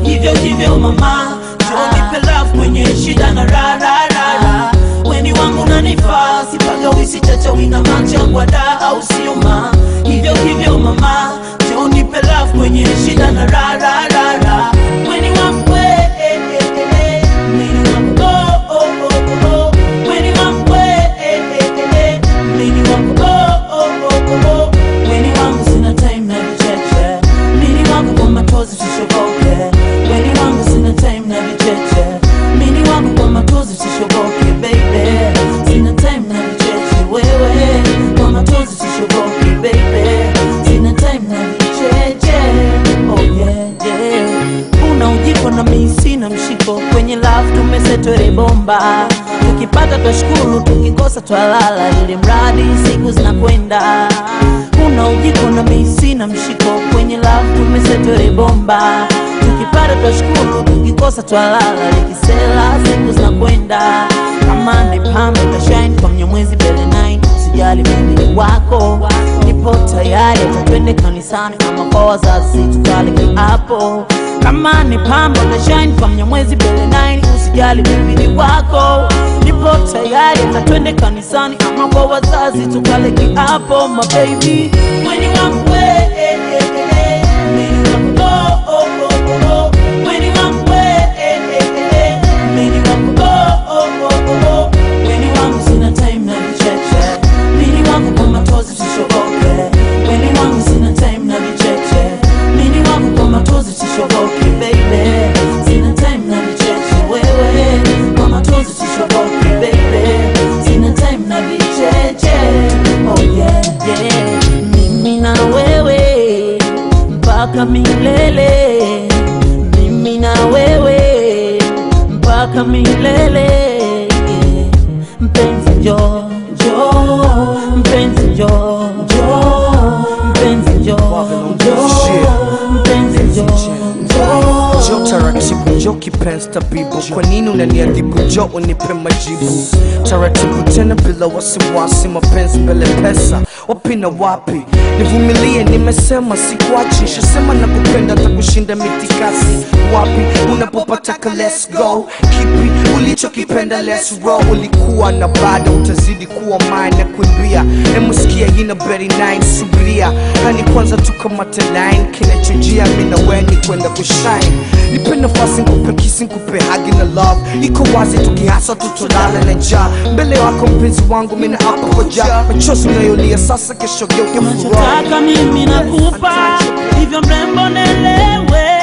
hivyo hivyo mama njoo nipe love kwenye shida na raha raha, raha. weni wangu nanifaa sipaga wisi chacha wina machangwa da au sio ma hivyo hivyo mama njoo nipe love kwenye shida na raha raha, raha. weni wangu we, eh, eh, eh, eh. Mini wangu, oh, oh, oh, oh, oh. Weni wangu we, eh, eh, eh, eh. Mini wangu, oh, oh, oh, oh, oh. Weni wangu sina time na vicheche Mini wangu kwa matozi sishoboke Weni wangu sina time na vicheche Mini wangu kwa matozi sishoboke baby Sina time na vicheche wewe Kwa matozi sishoboke baby Sina time na vicheche Oh yeah yeah Una ujiko na mimi sina mshiko Kwenye love tumesetwele bomba Tukipata twashukuru tukikosa twalala Ili mradi siku zinakwenda Una ujiko na mimi sina mshiko Kwenye love tumesetwele bomba Tukipata twashukuru tukikosa twalala Likisela siku zinakwenda Kama ni pambe tashine kwa mnyamwezi mbele 9 Usijali mimi ni wako Nipo tayari hata twende kanisani Ama kwa wazazi tukale kiapo kama ni pambo na shine kwa mnyamwezi mbele 9 usijali mimi ni wako nipo tayari hata twende kanisani ama kwa wazazi tukale kiapo my baby weni wangu we eh, eh, eh, eh. Mini wangu, oh, oh, oh, oh, oh. Weni wangu we eh, eh, eh, eh. Mini wangu, oh, oh, oh, oh, oh. Weni wangu sina time na vicheche Mini wangu kwa matozi sishoboke Weni wangu sina time na vicheche Mini wangu kwa matozi sishoboke baby Sina time na vicheche wewe Kwa matozi sishoboke baby Sina time na vicheche Oh yeah yeah Mimi na wewe mpaka milele Mimi na wewe mpaka milele yeah. Mpenzi njoo njoo mpenzi njoo njoo mpenzi njoo njoo mpenzi njoo njoo Jo taratibu, jo kipenzi tabibu, kwa nini unaniadhibu? Jo unipe majibu taratibu, tena bila wasiwasi, mapenzi mbele pesa, wapi na wapi? Nivumilie, nimesema sikuachi, shasema nakupenda takushinda mitikasi. Wapi unapopataka, let's go. Kipi ulichokipenda, let's roll. Ulikuwa na bado utazidi kuwa mine na kuimbia, emusikia ina beri 9 subiria, hani kwanza tukamate line, kinachojia mimi na wewe ni kwenda kushine nipe nafasi nkupe kisi nkupe hagi na love iko wazi tukihasa tutolala na njaa mbele wako mpenzi wangu mina hapa koja machozi unayolia sasa kesho geuke furaha Unachotaka mimi nakupa, hivyo mrembo nelewe